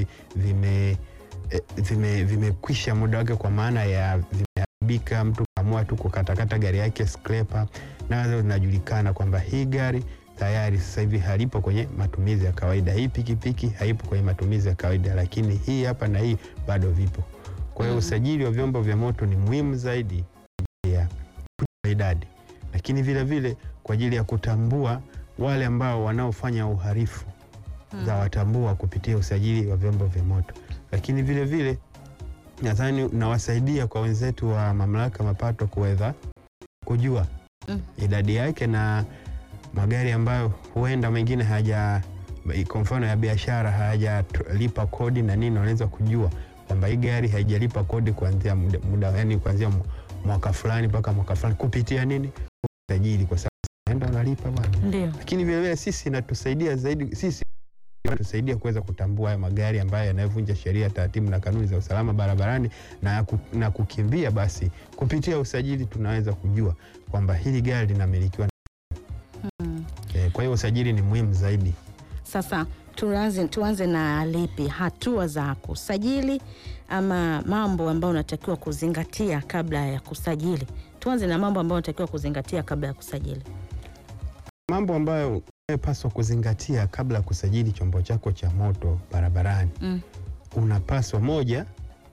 tayari vime eh, vime vimekwisha muda wake, kwa maana ya vimeharibika, mtu kaamua tu kukatakata gari yake scraper, nazo zinajulikana kwamba hii gari tayari sasa hivi halipo kwenye matumizi ya kawaida, hii pikipiki haipo kwenye matumizi ya kawaida, lakini hii hapa na hii bado vipo. Kwa hiyo Mm. usajili wa vyombo vya moto ni muhimu zaidi ya kujua idadi, lakini vile vile kwa ajili ya kutambua wale ambao wanaofanya uhalifu Mm. za watambua kupitia usajili wa vyombo vya moto, lakini vile vile nadhani nawasaidia kwa wenzetu wa mamlaka mapato kuweza kujua Mm. idadi yake na magari ambayo huenda mengine haja kwa mfano ya biashara hayajalipa kodi na nini, wanaweza kujua kwamba hii gari haijalipa kodi kuanzia muda, muda yani kuanzia mu- mwaka fulani mpaka mwaka fulani kupitia nini usajili, kwa sababu naenda unalipa bwana Ndio. lakini vilevile sisi inatusaidia zaidi sisi inatusaidia kuweza kutambua haya magari ambayo yanayovunja sheria, taratibu na kanuni za usalama barabarani na, ku, na kukimbia. Basi kupitia usajili tunaweza kujua kwamba hili gari linamilikiwa. Mm. Eh, kwa hiyo usajili ni muhimu zaidi. Sasa tuanze, tuanze na lipi, hatua za kusajili ama mambo ambayo unatakiwa kuzingatia kabla ya kusajili? Tuanze na mambo ambayo unatakiwa kuzingatia kabla ya kusajili. Mambo ambayo unayopaswa kuzingatia kabla ya kusajili chombo chako cha moto barabarani, Mm. unapaswa moja,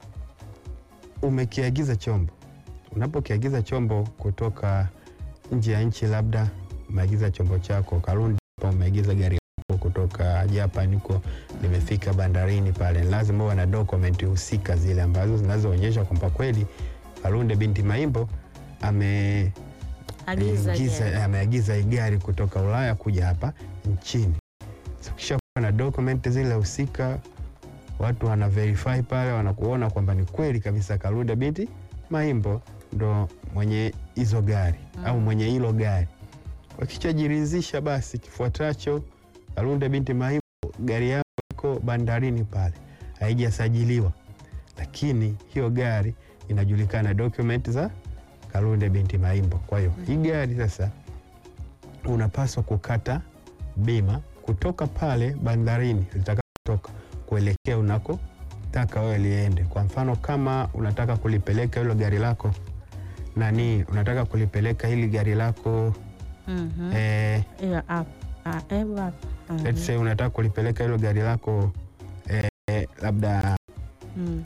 umekiagiza chombo. Unapokiagiza chombo kutoka nje ya nchi, labda umeagiza chombo chako Karundi, hapa umeagiza gari lako kutoka Japan huko limefika bandarini pale, lazima uwe na dokumenti husika zile ambazo zinazoonyesha kwamba kweli Kalunde binti Maimbo ame Agiza Agiza- gari. ameagiza hii gari kutoka Ulaya kuja hapa nchini. So, ukishakuwa na document zile husika, watu wana verify pale, wanakuona kwamba ni kweli kabisa Kalunde binti Maimbo ndo mwenye hizo gari Mm. au mwenye hilo gari. Wakishajiridhisha, basi kifuatacho, Kalunde binti Maimbo, gari yako iko bandarini pale, haijasajiliwa, lakini hiyo gari inajulikana document za Kalunde binti Maimbo. Kwa hiyo hii gari sasa unapaswa kukata bima kutoka pale bandarini litakapotoka kuelekea unakotaka wewe liende. Kwa mfano kama unataka kulipeleka hilo gari lako nani, unataka kulipeleka hili gari lako Mhm. eh, Hiyo app. Ah, eh, app. Mhm. let's say unataka kulipeleka hilo gari lako eh, labda Mm.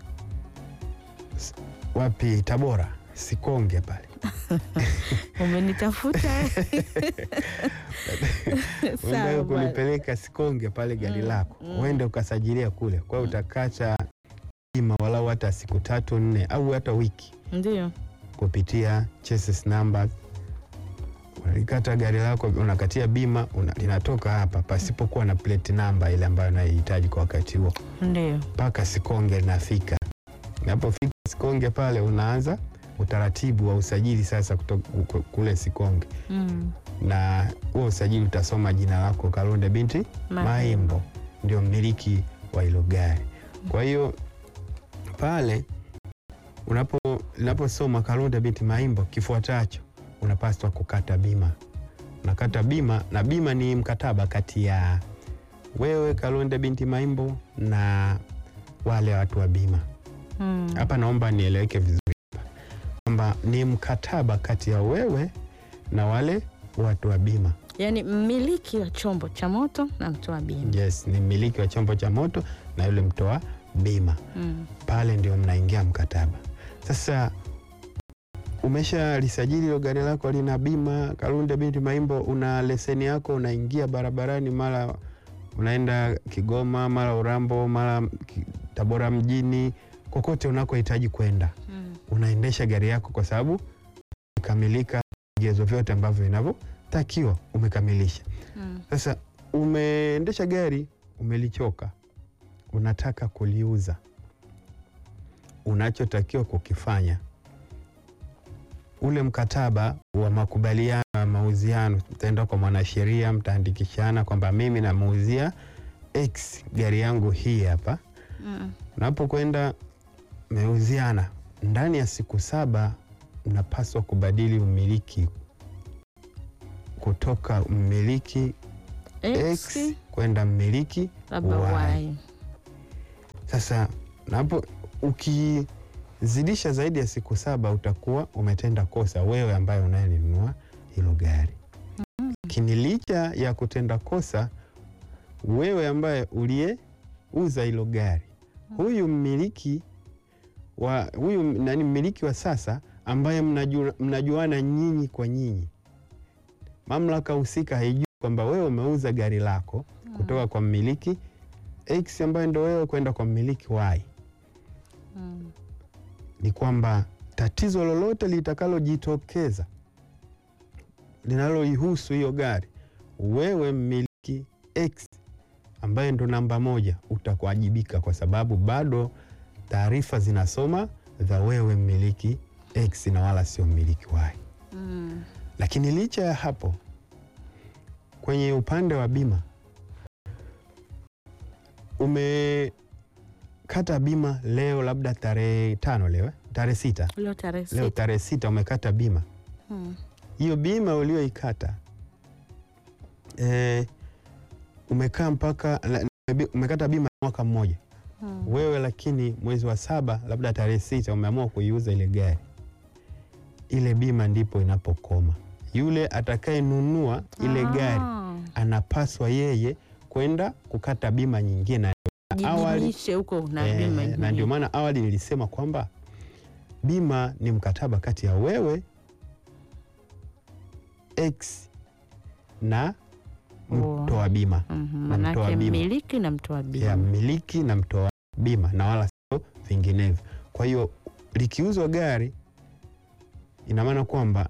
wapi, Tabora, Sikonge pale Umenitafuta. Uende Sawa bwana. kulipeleka Sikonge pale gari Mm, lako mm. uende ukasajilia kule, kwa hiyo Mm. utakacha bima walau hata siku tatu nne au hata wiki Ndio. kupitia chassis number. Unalikata gari lako, unakatia bima una, linatoka hapa pasipokuwa na plate number ile ambayo unaihitaji kwa wakati huo, Ndio. mpaka Sikonge linafika. Unapofika Sikonge pale unaanza utaratibu wa usajili sasa kutoka kule Sikonge, Mm. na huo usajili utasoma jina lako Kalunde binti Maimbo ndio mmiliki wa hilo gari. Kwa hiyo pale unapo unaposoma Kalunde binti Maimbo, kifuatacho unapaswa kukata bima. Unakata bima, na bima ni mkataba kati ya wewe Kalunde binti Maimbo na wale watu wa bima. Mm. Hapa naomba nieleweke vizuri hapa kwamba ni mkataba kati ya wewe na wale watu wa bima. Yaani mmiliki wa chombo cha moto na mtoa bima. Yes, ni mmiliki wa chombo cha moto na yule mtoa bima. Mm. Pale ndio mnaingia mkataba. Sasa umesha lisajili hilo gari lako lina bima Kalunde binti Maimbo, una leseni yako, unaingia barabarani, mara unaenda Kigoma, mara Urambo, mara Ki- Tabora mjini, kokote unakohitaji kwenda, Mm. unaendesha gari yako kwa sababu umekamilika vigezo vyote ambavyo vinavyotakiwa, umekamilisha. Mm. Sasa umeendesha gari, umelichoka, unataka kuliuza. Unachotakiwa kukifanya, ule mkataba wa makubaliano ya mauziano, mtaenda kwa mwanasheria, mtaandikishana kwamba mimi namuuzia X gari yangu hii hapa. Mm. Unapokwenda meuziana, ndani ya siku saba mnapaswa kubadili umiliki kutoka mmiliki X X kwenda mmiliki labda Y. Y. Sasa napo ukizidisha zaidi ya siku saba utakuwa umetenda kosa wewe ambaye unayelinunua hilo gari. Lakini licha ya kutenda kosa wewe ambaye uliyeuza hilo gari, huyu mmiliki wa huyu nani, mmiliki wa sasa ambaye mnaju, mnajuana nyinyi kwa nyinyi, mamlaka husika haijui kwamba wewe umeuza gari lako kutoka kwa mmiliki X ambaye ndo wewe kwenda kwa mmiliki Y. Mm. Ni kwamba tatizo lolote litakalojitokeza linaloihusu hiyo gari, wewe mmiliki X ambaye ndo namba moja utakuwajibika, kwa sababu bado taarifa zinasoma za wewe mmiliki X na wala sio mmiliki Y. Mm. Lakini licha ya hapo, kwenye upande wa bima, umekata bima leo, labda tarehe tano, leo eh? tarehe sita, Leo tarehe leo sita. tarehe sita umekata bima Mm. hiyo bima ulioikata eh, umekaa mpaka la- umekata bima ya mwaka mmoja Mm. wewe, lakini mwezi wa saba labda tarehe sita umeamua kuiuza ile gari, ile bima ndipo inapokoma. Yule atakayenunua ile gari Ah. anapaswa yeye kwenda kukata bima nyingine. Awali Jijulishe huko na eh, bima na nyingine. ndio maana awali nilisema kwamba bima ni mkataba kati ya wewe X na Oh. mtoa bima Mhm, na mtoa Manake bima. mmiliki na mtoa bima. ya mmiliki na mtoa bima na wala sio vinginevyo. Kwa hiyo likiuzwa gari, ina maana kwamba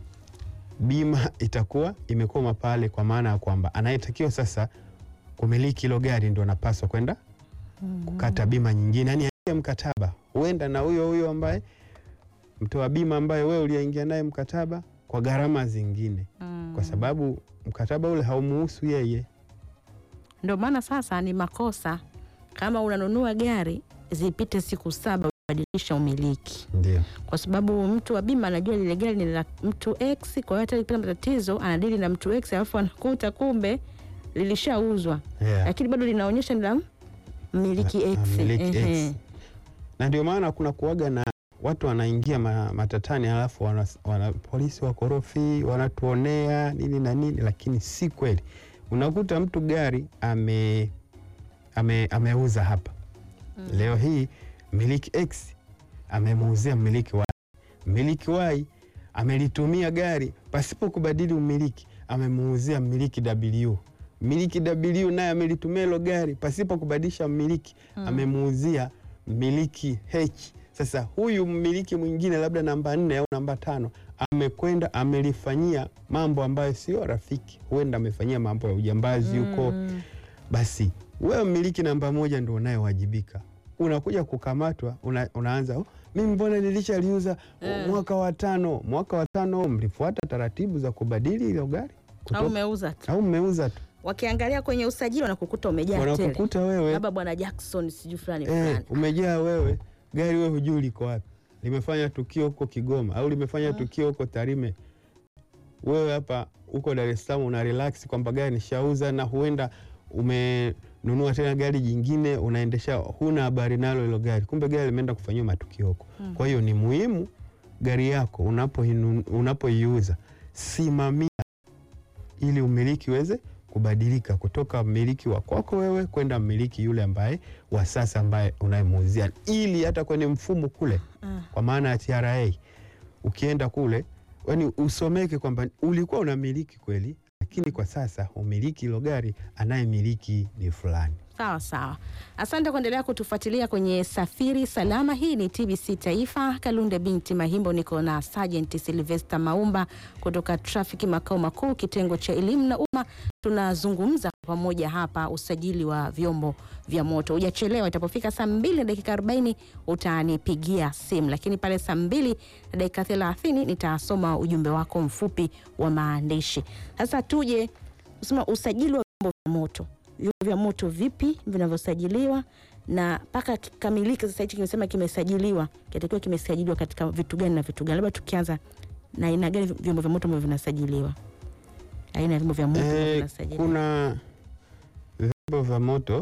bima itakuwa imekoma pale, kwa maana ya kwamba anayetakiwa sasa kumiliki hilo gari ndo anapaswa kwenda Mhm. kukata bima nyingine, yani aingie mkataba huenda na huyo huyo ambaye mtoa bima ambaye wewe uliingia naye mkataba kwa gharama zingine, Mm. kwa sababu mkataba ule haumuhusu yeye. Ndio maana sasa ni makosa kama unanunua gari zipite siku saba ubadilisha umiliki, Ndio kwa sababu mtu wa bima anajua lile gari ni la mtu X. Kwa hiyo hata likipata matatizo anadili na mtu X, alafu anakuta kumbe lilishauzwa, yeah. lakini bado linaonyesha ni la mmiliki La- X. mmiliki Ehe. X. na ndio maana kuna kuaga na watu wanaingia ma, matatani alafu wana, wana, polisi wakorofi wanatuonea nini na nini, lakini si kweli. Unakuta mtu gari ame, ame, ameuza hapa Mm. leo hii mmiliki X amemuuzia mmiliki Y. Mmiliki Y amelitumia gari pasipo kubadili umiliki, amemuuzia mmiliki W. Mmiliki W naye amelitumia hilo gari pasipo kubadilisha mmiliki, Mm. amemuuzia mmiliki H. Sasa huyu mmiliki mwingine labda namba nne au namba tano amekwenda amelifanyia mambo ambayo sio rafiki, huenda amefanyia mambo ya ujambazi huko Mm. basi wewe mmiliki namba moja ndo unayewajibika. Unakuja kukamatwa, una, unaanza oh, mimi mbona nilishaliuza Eh. mwaka wa tano. Mwaka wa tano mlifuata taratibu za kubadili hilo gari Au Kutoka- umeuza tu, au mmeuza tu, wakiangalia kwenye usajili wanakukuta umejaa tele, wanakukuta wewe labda bwana Jackson sijui fulani eh, fulani. umejaa wewe gari, wewe hujui liko wapi, limefanya tukio huko Kigoma au limefanya Mm. tukio huko Tarime. Wewe hapa huko Dar es Salaam una relax kwamba gari nishauza, na huenda umenunua tena gari jingine unaendesha, huna habari nalo hilo gari, kumbe gari limeenda kufanyiwa matukio huko. Mm. Kwa hiyo ni muhimu gari yako unapoinu- unapoiuza simamia, ili umiliki uweze kubadilika kutoka mmiliki wa kwako wewe kwenda mmiliki yule ambaye wa sasa ambaye unayemuuzia, ili hata kwenye mfumo kule, Ah. kwa maana ya TRA ukienda kule, yani usomeke kwamba ulikuwa unamiliki kweli, lakini kwa sasa umiliki hilo gari, anayemiliki ni fulani. Sawa sawa, asante kuendelea kutufuatilia kwenye Safiri Salama. Hii ni TBC Taifa. Kalunde binti Mahimbo, niko na Sergeant Sylvester Maumba kutoka trafiki makao makuu, kitengo cha elimu na umma. Tunazungumza pamoja hapa usajili wa vyombo vya moto. Hujachelewa, itapofika saa mbili na dakika arobaini utanipigia simu, lakini pale saa mbili na dakika thelathini nitasoma ujumbe wako mfupi wa maandishi. Sasa tuje kusema usajili wa vyombo vya moto vyombo vya moto vipi vinavyosajiliwa na mpaka kikamilike. Sasa hichi kimesema kimesajiliwa, kinatakiwa kimesajiliwa katika vitu gani na vitu gani? Labda tukianza na aina gani vyombo vya moto ambavyo vinasajiliwa, aina ya vyombo vya moto ambavyo Eh, vinasajiliwa. kuna vyombo vya moto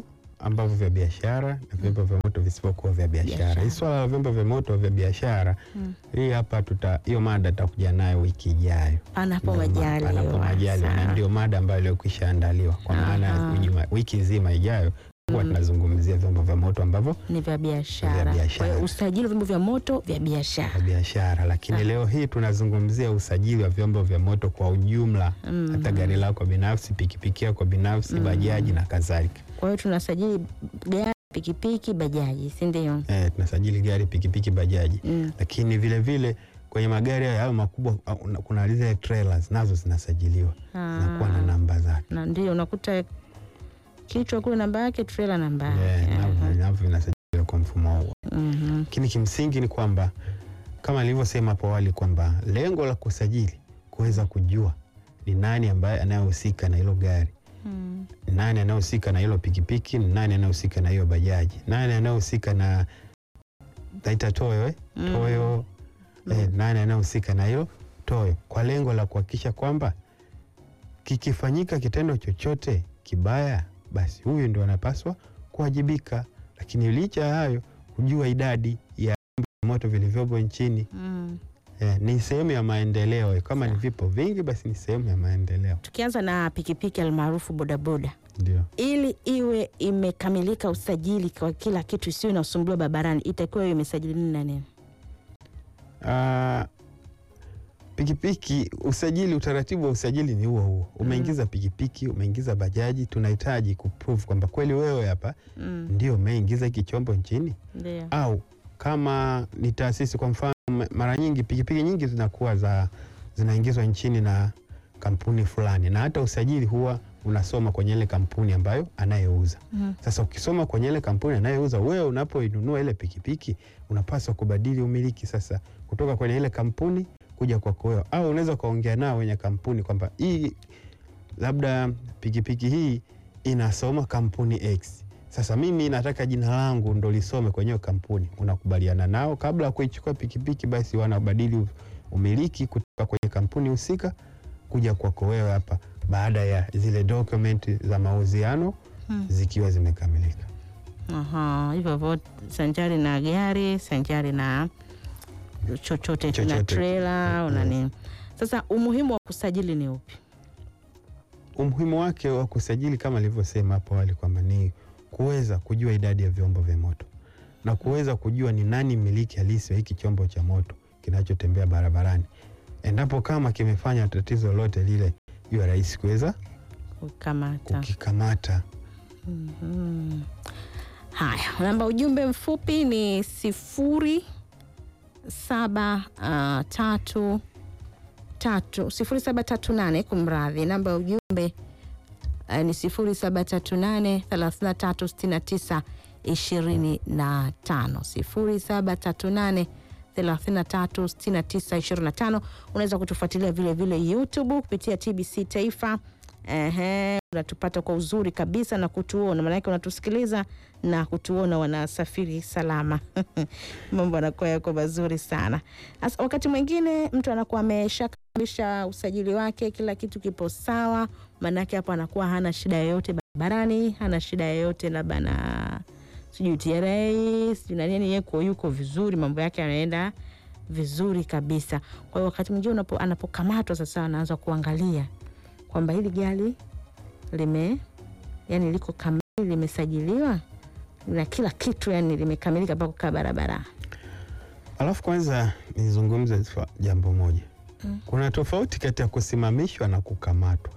ambavyo vya biashara na vyombo vya moto visivyokuwa vya biashara. Biashara. Hii swala la vyombo vya moto vya biashara Mm. hii hapa tuta hiyo mada tutakuja nayo wiki ijayo. Panapo Ndio ma- majaliwa. panapo majaliwa, na Sawa. ndio mada ambayo iliyokwisha andaliwa kwa maana Aha. ujuma- wiki nzima ijayo huwa Mm. tunazungumzia vyombo vya moto ambavyo ni vya biashara. Vya Kwa biashara. hiyo usajili wa vyombo vya moto vya vya biashara. biashara, lakini Sawa. leo hii tunazungumzia usajili wa vyombo vya moto kwa ujumla, Mm. hata gari lako binafsi, pikipiki yako binafsi, Mm. bajaji na kadhalika. Kwa hiyo tunasajili gari, pikipiki, bajaji, si ndio? Eh, tunasajili gari, pikipiki, bajaji Mm. lakini vile vile kwenye magari hayo hayo makubwa uh, una- kuna zile trailers nazo zinasajiliwa zinakuwa na Ah. namba zake na ndio unakuta kichwa kule namba yake, trailer namba Eh, yake. navyo Aha. navyo vinasajiliwa kwa mfumo huo. Mhm. Lakini kimsingi ni kwamba kama nilivyosema hapo awali kwamba lengo la kusajili kuweza kujua ni nani ambaye anayehusika na hilo gari, Mm. ni nani anayehusika na hilo pikipiki, ni nani anayehusika na hiyo bajaji, nani anayehusika na taita toyo eh? Mm. toyo eh, nani anayehusika na hilo toyo, kwa lengo la kuhakikisha kwamba kikifanyika kitendo chochote kibaya, basi huyu ndio anapaswa kuwajibika. Lakini licha ya hayo, kujua idadi ya vyombo vya moto vilivyopo nchini Mm. eh, ni sehemu ya maendeleo. Kama ni Sawa. vipo vingi, basi ni sehemu ya maendeleo. Tukianza na pikipiki almaarufu bodaboda, Ndio ili iwe imekamilika usajili kwa kila kitu, isiyo inasumbuliwa barabarani, itakiwa iwe imesajili nini na nini? Ah, pikipiki usajili, utaratibu wa usajili ni huo huo. Umeingiza pikipiki, umeingiza bajaji, tunahitaji kuprove kwamba kweli wewe hapa Mm. ndio umeingiza hiki chombo nchini, Ndio. au kama ni taasisi, kwa mfano, m- mara nyingi pikipiki nyingi zinakuwa za zinaingizwa nchini na kampuni fulani, na hata usajili huwa unasoma kwenye ile kampuni ambayo anayeuza. Mm. Sasa ukisoma kwenye ile kampuni anayeuza, wewe unapoinunua ile pikipiki unapaswa kubadili umiliki sasa kutoka kwenye ile kampuni kuja kwako wewe, au unaweza ukaongea nao wenye kampuni kwamba hii labda pikipiki hii inasoma kampuni X. Sasa mimi nataka jina langu ndo lisome kwenye hiyo kampuni. Unakubaliana nao kabla ya kuichukua pikipiki, basi wanabadili umiliki kutoka kwenye kampuni husika kuja kwako wewe hapa, baada ya zile document za mauziano Mm. zikiwa zimekamilika. Aha, hivyo hivyo sanjari na gari, sanjari na chochote na Chochote. trailer una Mm. nini. Sasa umuhimu wa kusajili ni upi? Umuhimu wake wa kusajili kama nilivyosema hapo awali kwamba ni kuweza kujua idadi ya vyombo vya moto na kuweza kujua ni nani mmiliki halisi wa hiki chombo cha moto kinachotembea barabarani. Endapo kama kimefanya tatizo lolote lile, iwe rahisi kuweza Kukamata. kukikamata. Mhm. Haya, namba ujumbe mfupi ni sifuri saba ah, tatu tatu sifuri saba tatu nane kumradhi, namba ya ujumbe ah, ni sifuri saba tatu nane thelathini na tatu sitini na tisa ishirini na tano sifuri saba tatu nane 33 69 25. Unaweza kutufuatilia vile vile YouTube kupitia TBC Taifa. Ehe, unatupata kwa uzuri kabisa na kutuona, maanake unatusikiliza na kutuona, wanasafiri salama mambo anakuwa yako mazuri sana. Asa, wakati mwingine mtu anakuwa ameshakamilisha usajili wake, kila kitu kipo sawa, maanake hapo anakuwa hana shida yoyote barabarani, hana shida yoyote labda na sijui TRA sijui na nini, yeko yuko vizuri, mambo yake yanaenda vizuri kabisa. Kwa hiyo wakati mwingine unapo- anapokamatwa sasa, anaanza kuangalia kwamba hili gari lime yani liko kamili, limesajiliwa na kila kitu, yani limekamilika mpaka kukaa barabara. Alafu kwanza nizungumze swa- jambo moja. Mm. Kuna tofauti kati ya kusimamishwa na kukamatwa.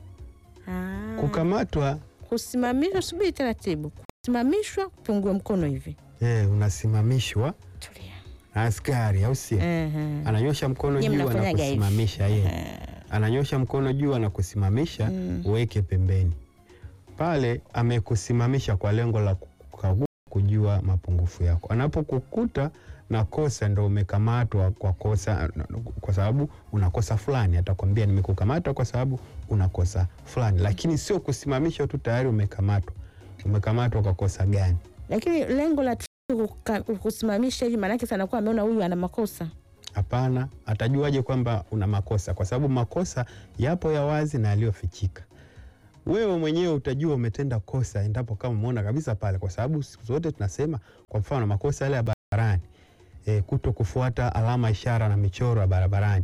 Ah, Kukamatwa kusimamishwa, subiri taratibu. Kusimamishwa, pungue mkono hivi, eh, unasimamishwa tulia. na askari, au sio? Ehe. Ananyosha mkono Nyie juu mnafanyaga hivi. anakusimamisha yeye. Ehe. Ananyosha mkono juu anakusimamisha, Mm. uweke pembeni. Pale amekusimamisha kwa lengo la kukagua, kujua mapungufu yako. Anapokukuta na kosa, ndo umekamatwa kwa kosa, kwa sababu una kosa fulani. Atakwambia nimekukamata kwa sababu una kosa fulani, lakini sio kusimamisha tu tayari umekamatwa. Umekamatwa kwa kosa gani? Lakini lengo la trafiki kuka- kusimamisha hivi, maanake sana kuwa ameona huyu ana makosa. Hapana, atajuaje kwamba una makosa? Kwa sababu makosa yapo ya wazi na yaliyofichika. wewe mwenyewe utajua umetenda kosa endapo kama umeona kabisa pale, kwa sababu siku zote tunasema, kwa mfano makosa yale ya barabarani e, kuto kufuata alama ishara na michoro ya barabarani,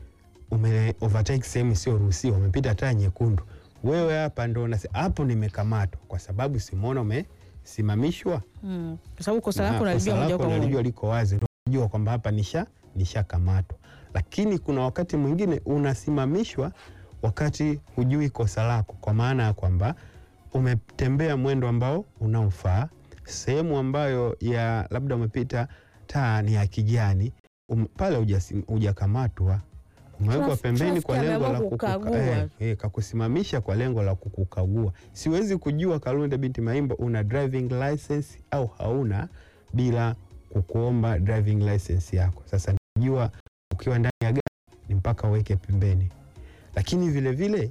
ume overtake sehemu isiyoruhusiwa, umepita taa nyekundu, wewe hapa ndo unasema hapo nimekamatwa, kwa sababu simuona umesimamishwa Mm. Kwa sababu kosa na lako kosa unalijua moja lako kwa unalijua moja. liko wazi, ndio unajua kwamba hapa nisha nishakamatwa. Lakini kuna wakati mwingine unasimamishwa wakati hujui kosa lako, kwa maana ya kwamba umetembea mwendo ambao unaofaa, sehemu ambayo ya labda umepita taa ni ya kijani um, pale hujasi- hujakamatwa umewekwa Traf- pembeni kwa traffic lengo la ameamua kukuka- kukagua. eh, eh, kakusimamisha kwa lengo la kukukagua. Siwezi kujua Kalunde binti Maimbo una driving license au hauna bila kukuomba driving license yako. Sasa najua ukiwa ndani ya gari ni mpaka uweke pembeni, lakini vile vile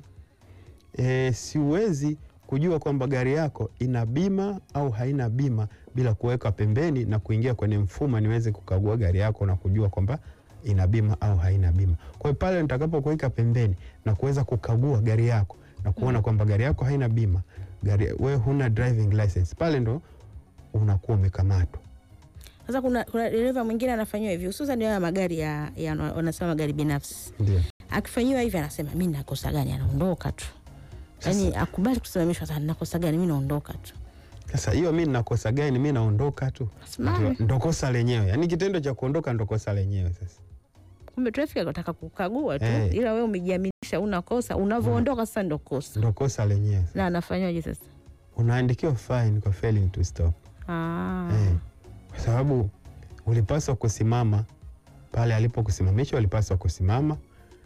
e, siwezi kujua kwamba gari yako ina bima au haina bima bila kuweka pembeni na kuingia kwenye mfumo niweze kukagua gari yako na kujua kwamba ina bima au haina bima. Kwa hiyo pale nitakapokuweka pembeni na kuweza kukagua gari yako na kuona kwamba gari yako haina bima, gari wewe huna driving license, pale ndo unakuwa umekamatwa. Sasa kuna, kuna dereva mwingine anafanyiwa hivi, hususan haya magari ya, ya wanasema magari binafsi. Ndio. Akifanyiwa hivi anasema mi nakosa gani, anaondoka tu. Yaani akubali kusimamishwa sana, nakosa gani, mi naondoka tu. Sasa hiyo mi nakosa gani? Mi naondoka tu, Asimame. Ndio- ndo kosa lenyewe, yaani kitendo cha kuondoka ndo kosa lenyewe. Sasa Kumbe traffic anataka kukagua tu, Eh. ila wewe umejiaminisha una kosa, unavyoondoka sasa ndo kosa. ndo kosa lenyewe. Na anafanyaje sasa? Unaandikiwa fine kwa failing to stop. Ah. Eh, kwa sababu ulipaswa kusimama pale alipokusimamisha, ulipaswa kusimama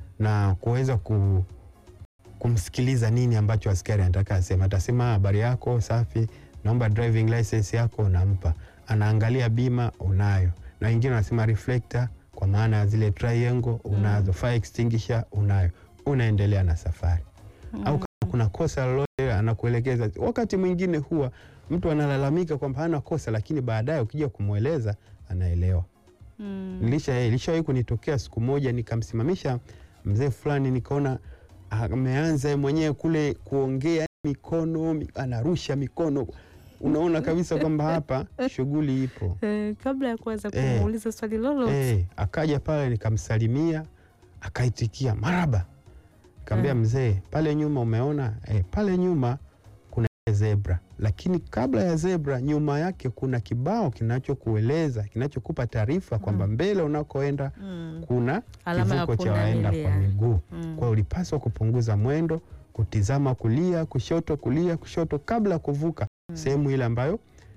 na kuweza ku, kumsikiliza nini ambacho askari anataka asema. Atasema habari yako safi, naomba driving license yako, unampa. Anaangalia bima, unayo, na wengine wanasema reflector, kwa maana ya zile triangle unazo, fire extinguisher unayo, unaendelea na safari au kama kuna kosa lolote anakuelekeza. Wakati mwingine huwa mtu analalamika kwamba hana kosa, lakini baadaye ukija kumweleza anaelewa. Mm. Nilisha ilishawahi kunitokea siku moja, nikamsimamisha mzee fulani, nikaona ameanza yeye mwenyewe kule kuongea mikono, mi- anarusha mikono, unaona kabisa kwamba hapa shughuli ipo. Eh, kabla ya kuanza Eh. kumuuliza swali lolote Eh, akaja pale nikamsalimia, akaitikia maraba. Nikamwambia mzee, pale nyuma umeona eh, pale nyuma kuna zebra, lakini kabla ya zebra, nyuma yake kuna kibao kinachokueleza kinachokupa taarifa kwamba mbele unakoenda Mm. kuna Alama ya kivuko cha waenda kwa pundamilia. miguu. Mm. Kwa hiyo ulipaswa kupunguza mwendo, kutizama kulia, kushoto, kulia, kushoto kabla ya kuvuka sehemu ile ambayo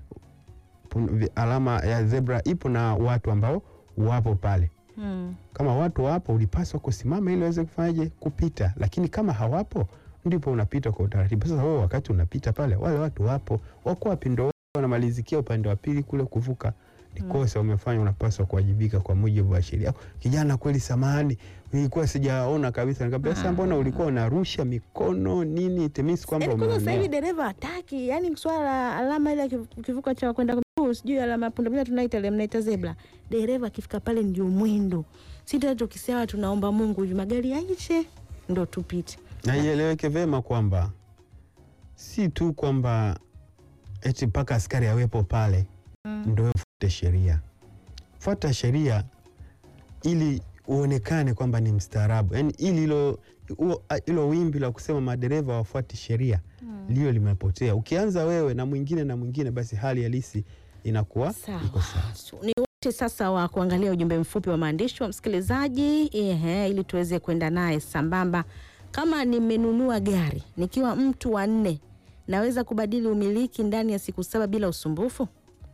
pun- vi- alama ya zebra ipo na watu ambao wapo pale. Mm. Kama watu wapo, ulipaswa kusimama ili waweze kufanyaje kupita, lakini kama hawapo, ndipo unapita kwa utaratibu. Sasa wewe wakati unapita pale, wale watu wapo, wako wapi? Ndo wanamalizikia upande wa pili kule kuvuka. Ni kosa umefanya, unapaswa kuwajibika kwa mujibu wa sheria. Kijana, kweli samahani, nilikuwa sijaona kabisa. Nikamwambia sasa, mbona ulikuwa unarusha mikono nini? Itimisi kwamba Yaani kwanza sasa hivi umeonea. dereva hataki, yani swala la alama ile ya kivu- kivuko cha kwenda miguu, sijui alama ya pundamilia tunaita ile mnaita zebra. Dereva akifika pale ndio mwendo. Si tena tukisema tunaomba Mungu hivi magari yaishe ndo tupite. na ieleweke vyema kwamba si tu kwamba eti mpaka askari awepo pale Mm. ndo fuate sheria. Fuata sheria ili uonekane kwamba ni mstaarabu, yaani ili hilo huo- hilo wimbi la kusema madereva wafuati sheria liyo limepotea. Ukianza wewe na mwingine na mwingine, basi hali halisi inakuwa Sawa. iko sawa. So, ni wote sasa wa kuangalia ujumbe mfupi wa maandishi wa msikilizaji ehe, ili tuweze kwenda naye sambamba. Kama nimenunua gari nikiwa mtu wa nne, naweza kubadili umiliki ndani ya siku saba bila usumbufu?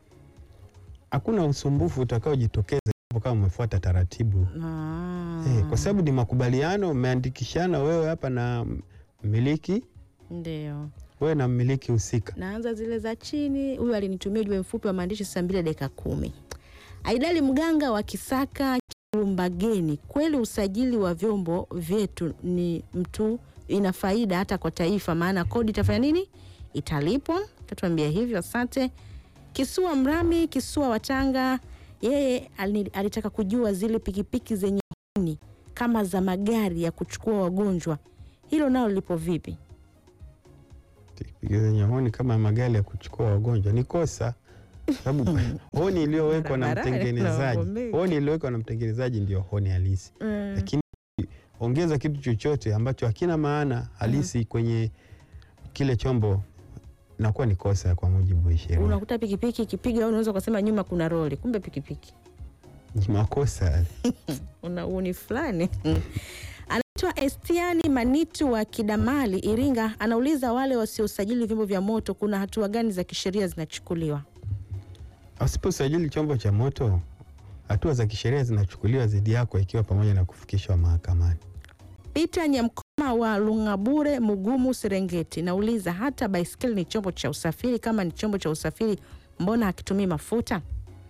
Hakuna usumbufu utakaojitokeza hapo kama umefuata taratibu Ah, eh, kwa sababu ni makubaliano, umeandikishana wewe hapa na mmiliki, ndio wewe na mmiliki husika. naanza zile za chini. Huyu alinitumia ujumbe mfupi wa maandishi saa mbili dakika kumi. Aidali Mganga wa Kisaka Kilumbageni, kweli usajili wa vyombo vyetu ni mtu ina faida hata kwa taifa, maana kodi itafanya nini? Italipwa. Tatuambia hivyo, asante. Kisua Mrami, Kisua Watanga, yeye alini- alitaka kujua zile pikipiki zenye honi kama za magari ya kuchukua wagonjwa, hilo nalo lipo vipi? pikipiki zenye honi kama magari ya kuchukua wagonjwa ni kosa, sababu honi iliyowekwa na Barabarani mtengenezaji, unavyomeka. honi iliyowekwa na mtengenezaji ndio honi halisi, Mm. lakini ongeza kitu chochote ambacho hakina maana halisi kwenye kile chombo inakuwa ni kosa kwa mujibu wa sheria. Unakuta pikipiki ikipiga, unaweza ukasema nyuma kuna roli, kumbe pikipiki Ni makosa una uni fulani. Anaitwa Estiani Manitu wa Kidamali, Iringa, anauliza wale wasiosajili vyombo vya moto, kuna hatua gani za kisheria zinachukuliwa? Usiposajili chombo cha moto, hatua za kisheria zinachukuliwa dhidi yako, ikiwa pamoja na kufikishwa mahakamani. Peter Nyamkoma wa Lungabure, Mugumu, Serengeti, nauliza hata baiskeli ni chombo cha usafiri? Kama ni chombo cha usafiri, mbona hakitumii mafuta?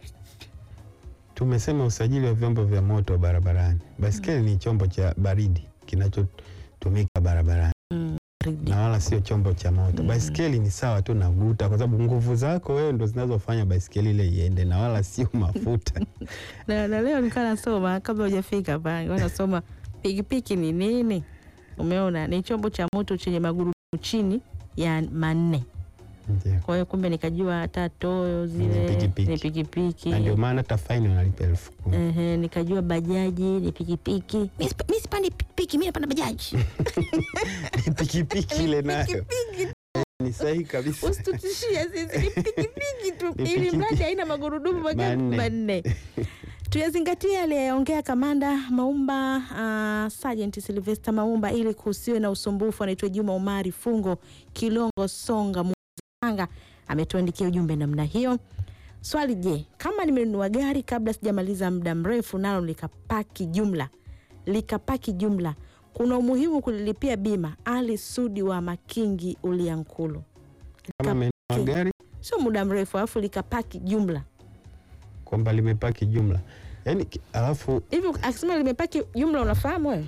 Tumesema usajili wa vyombo vya moto barabarani. Baiskeli ni chombo cha baridi kinachotumika barabarani Mm, baridi. na wala sio chombo cha moto. Baiskeli ni sawa tu na guta, kwa sababu nguvu zako wewe ndo zinazofanya baiskeli ile iende na wala sio mafuta. na, na leo nilikuwa nasoma kabla hujafika hapa, nilikuwa nasoma pikipiki ni nini. Umeona, ni chombo cha moto chenye magurudumu chini ya manne. Ndio. Kwa hiyo kumbe nikajua hata toyo zile Ni pikipiki. ni pikipiki. Na ndio maana hata faini unalipa elfu kumi. Ehe, nikajua bajaji ni pikipiki. Mi sipa- mi sipandi pikipiki, mi napanda bajaji. Ni pikipiki ile nayo ni sahihi kabisa. Usitutishie sisi, ni pikipiki tu, Ni ili pikipiki. mradi haina magurudumu mangapi? Manne. manne. Tuyazingatie aliyeongea kamanda Maumba, uh, Sergeant Sylvester Maumba, ili kusiwe na usumbufu. Anaitwa Juma Umari Fungo Kilongo Songa Mwanga, ametuandikia ujumbe namna hiyo. Swali, je, kama nimenunua gari kabla sijamaliza muda mrefu nalo likapaki jumla likapaki jumla, kuna umuhimu kulilipia bima? Ali Sudi wa Makingi Uliankulu. Kama amenunua gari Sio muda mrefu, alafu likapaki jumla kwamba limepaki jumla, yaani ki- alafu hivi. Akisema limepaki jumla, unafahamu wewe?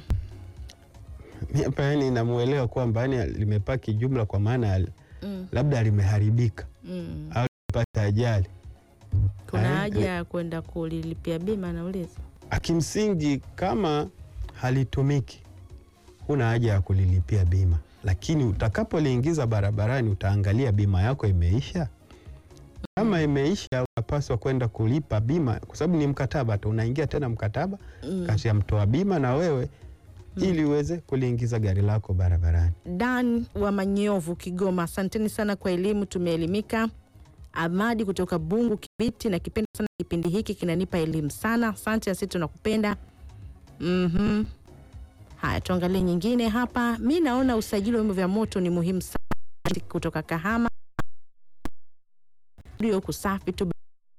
mi hapa yani namuelewa kwamba yani limepaki jumla kwa maana ya Mm, labda limeharibika mm. au limepata ajali. Kuna Eh, haja ya kwenda kulilipia bima? Nauliza. Kimsingi, kama halitumiki huna haja ya kulilipia bima, lakini utakapoliingiza barabarani utaangalia bima yako imeisha. Kama imeisha, unapaswa kwenda kulipa bima, kwa sababu ni mkataba tu, unaingia tena mkataba Mm. kati ya mtoa bima na wewe ili uweze kuliingiza gari lako barabarani. Dan wa Manyovu, Kigoma, asanteni sana kwa elimu, tumeelimika. Amadi kutoka Bungu, Kibiti, na kipenda sana kipindi hiki, kinanipa elimu sana. Asante, na sisi tunakupenda. Mhm. Haya, tuangalie nyingine hapa. Mi naona usajili wa vyombo vya moto ni muhimu sana. Kutoka Kahama, ndio kusafi tu.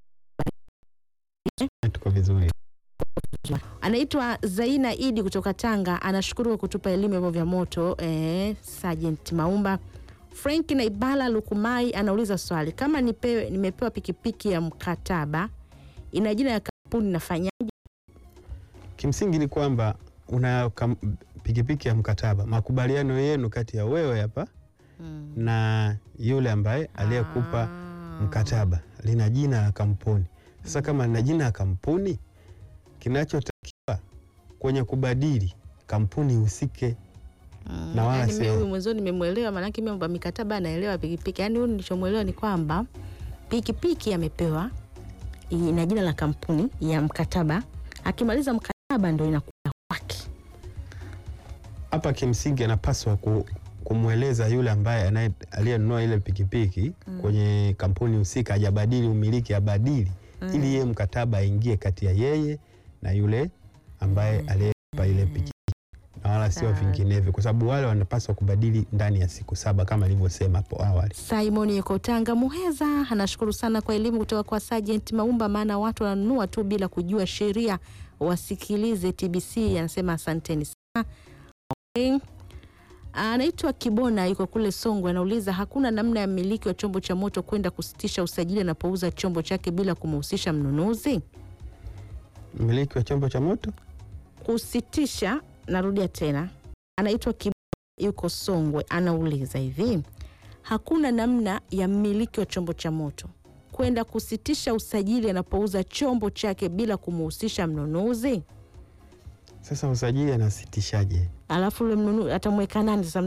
Tuko vizuri. Anaitwa Zaina Idi kutoka Tanga, anashukuru kwa kutupa elimu ya vyombo vya moto. Eh, Sergeant Maumba. Frank na Ibala Lukumai anauliza swali, kama nipewe, nimepewa pikipiki ya mkataba ina jina ya kampuni nafanyaje? Kimsingi ni kwamba una kam, pikipiki ya mkataba, makubaliano yenu kati ya wewe hapa Mm. na yule ambaye aliyekupa Ah. mkataba lina jina la kampuni. Sasa kama lina jina la kampuni, kinachotakiwa kwenye kubadili kampuni husike. Mm, na wala yaani sio- mimi huyu mwenzoni nimemwelewa, maanake mimi mambo ya mikataba anaelewa pikipiki. Yaani huyu nilichomwelewa ni kwamba pikipiki amepewa ina jina la kampuni ya mkataba, akimaliza mkataba ndo inakuwa kwake. Hapa kimsingi anapaswa ku, kumweleza yule ambaye anaye- aliyenunua ile pikipiki kwenye kampuni husika, hajabadili umiliki, abadili ili yeye mkataba aingie kati ya yeye na yule ambaye aliyepa ile pikipiki na wala sio Sawa. vinginevyo, kwa sababu wale wanapaswa kubadili ndani ya siku saba kama alivyosema hapo awali. Simon yuko Tanga Muheza anashukuru sana kwa elimu kutoka kwa Sergeant Maumba, maana watu wananunua tu bila kujua sheria. Wasikilize TBC, anasema asanteni sana. Okay. Anaitwa Kibona yuko kule Songwe, anauliza hakuna namna ya mmiliki wa chombo cha moto kwenda kusitisha usajili anapouza chombo chake bila kumhusisha mnunuzi? Mmiliki wa chombo cha moto Kusitisha, narudia tena, anaitwa Kibona yuko Songwe, anauliza hivi hakuna namna ya mmiliki wa chombo cha moto kwenda kusitisha usajili anapouza chombo chake bila kumhusisha mnunuzi? sasa usajili anasitishaje? Alafu ule mnunuzi atamweka nani sasa? Mnunuzi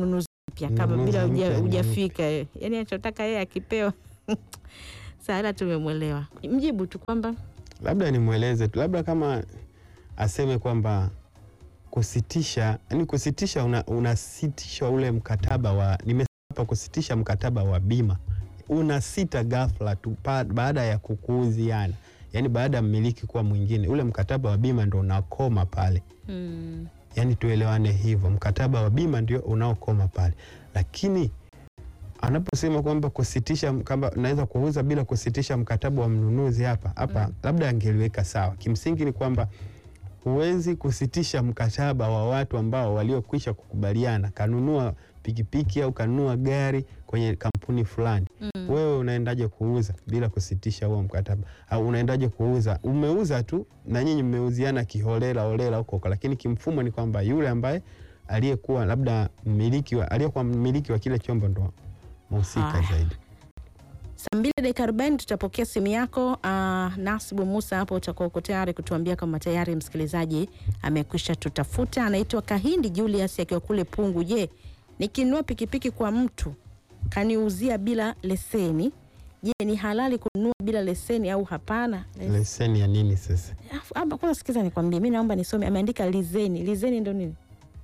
mpya kama Mnunuzi bila mpya huja- ni hujafika yeye. Yaani anachotaka yeye akipewa. Sasa tumemwelewa. Mjibu tu kwamba labda nimweleze tu, labda kama aseme kwamba kusitisha, yani kusitisha, una, unasitisha ule mkataba wa nimesema hapa, kusitisha mkataba wa bima unasita ghafla tu pa- baada ya kukuuziana, yani baada ya mmiliki kuwa mwingine, ule mkataba wa bima ndo unakoma pale. mm, yani tuelewane hivyo, mkataba wa bima ndio unaokoma pale, lakini anaposema kwamba kusitisha kwamba naweza kuuza bila kusitisha mkataba wa mnunuzi hapa hapa, labda angeliweka sawa. Kimsingi ni kwamba huwezi kusitisha mkataba wa watu ambao waliokwisha kukubaliana, kanunua pikipiki au kanunua gari kwenye kampuni fulani mm. wewe unaendaje kuuza bila kusitisha huo mkataba? Au unaendaje kuuza? Umeuza tu na nyinyi mmeuziana kiholela holela huko huko, lakini kimfumo ni kwamba yule ambaye aliyekuwa labda mmiliki wa aliyekuwa mmiliki wa kile chombo ndo mhusika Haya. zaidi. Saa mbili dakika arobaini tutapokea simu yako. Uh, Nasibu Musa hapo utakuwa uko tayari kutuambia kama tayari msikilizaji amekwisha tutafuta. Anaitwa Kahindi Julius akiwa kule Pungu. Je, nikinunua pikipiki kwa mtu kaniuzia bila leseni, je ni halali kununua bila leseni au hapana? Leseni ya nini sasa? Afu, hapa kwanza sikiza nikwambie, mi naomba nisome. Ameandika lizeni. Lizeni ndo nini?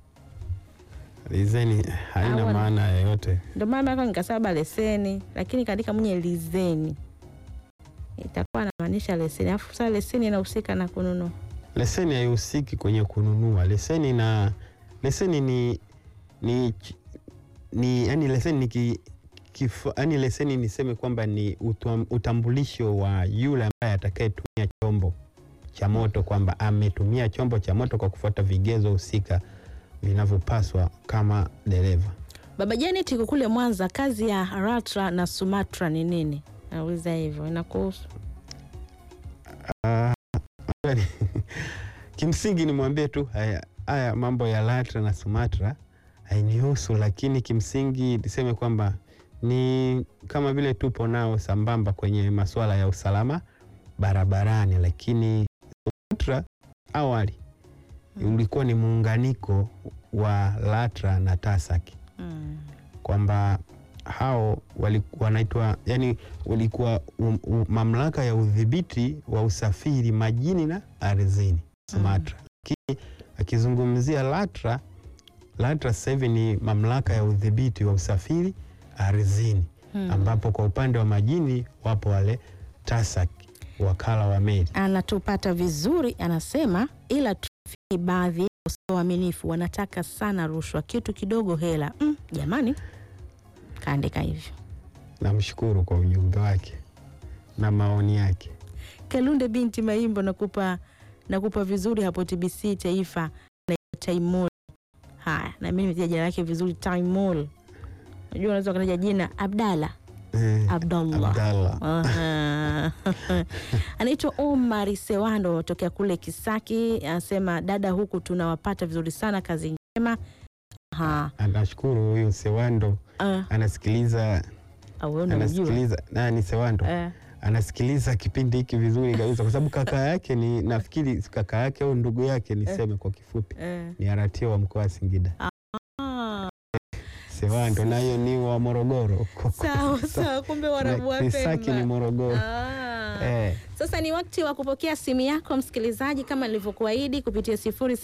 Leseni haina Hawa- maana yoyote. Ndo maana yako nikasaba leseni, lakini kaandika mwenye lizeni itakuwa anamaanisha leseni. Alafu sasa leseni inahusika na kununua. Leseni haihusiki kwenye kununua. Leseni na leseni ni ni, ch- ni yani leseni ni ki, kifo, yani leseni niseme kwamba ni utam- utambulisho wa yule ambaye atakayetumia chombo cha moto kwamba ametumia chombo cha moto kwa kufuata vigezo husika vinavyopaswa kama dereva. Baba Janet yuko kule Mwanza, kazi ya Ratra na Sumatra ni nini? Nauliza hivyo, inakuhusu? Ah, kimsingi nimwambie tu haya, haya mambo ya LATRA na SUMATRA hainihusu, lakini kimsingi niseme kwamba ni kama vile tupo nao sambamba kwenye masuala ya usalama barabarani, lakini SUMATRA awali ulikuwa ni muunganiko wa LATRA na TASAC Mm. kwamba hao wali- wanaitwa yani, walikuwa um, um, mamlaka ya udhibiti wa usafiri majini na ardhini SUMATRA. Lakini akizungumzia LATRA, LATRA sasa hivi ni mamlaka ya udhibiti wa usafiri ardhini, Hmm. ambapo kwa upande wa majini wapo wale TASAC, wakala wa meli. Anatupata vizuri, anasema ila trafiki baadhi yao sio waaminifu, wanataka sana rushwa, kitu kidogo hela. Mm, jamani, kaandika hivyo. Namshukuru kwa ujumbe wake na maoni yake. Kalunde binti Maimbo, nakupa nakupa vizuri hapo TBC Taifa na Taimol. Haya, na mimi nimetaja jina lake vizuri Taimol. Unajua unaweza ukataja jina Abdalla Eh, Abdallah. Abdallah. Aha. Anaitwa Omar Sewando tokea kule Kisaki, anasema dada, huku tunawapata vizuri sana, kazi njema. Aha. Anashukuru huyu Sewando Ah, anasikiliza au wewe unamjua? anasikiliza nani Sewando Eh, anasikiliza kipindi hiki vizuri kabisa, kwa sababu kaka yake ni nafikiri kaka yake au ndugu yake, niseme kwa kifupi, eh. ni aratia wa mkoa wa Singida Ah, Sewando, nayo ni wa Morogoro sawa sawa, kumbe warabu wa Kisaki ni Pemba. Morogoro Ah. eh. Sasa ni wakati wa kupokea simu yako msikilizaji, kama nilivyokuahidi kupitia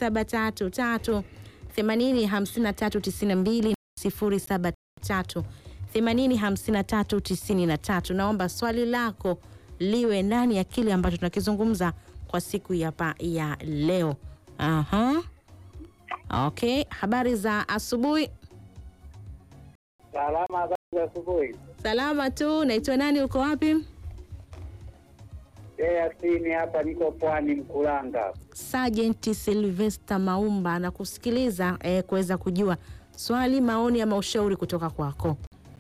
0733 80 53 92 0733 80 53 93. Naomba swali lako liwe ndani ya kile ambacho tunakizungumza kwa siku ya, pa, ya leo. Aha. Okay, habari za asubuhi. Salama za asubuhi. Salama tu. Naitwa nani? Uko wapi? Yasini hapa, niko Pwani Mkulanga. Sergeant Sylvester Maumba anakusikiliza eh, kuweza kujua swali, maoni ama ushauri kutoka kwako.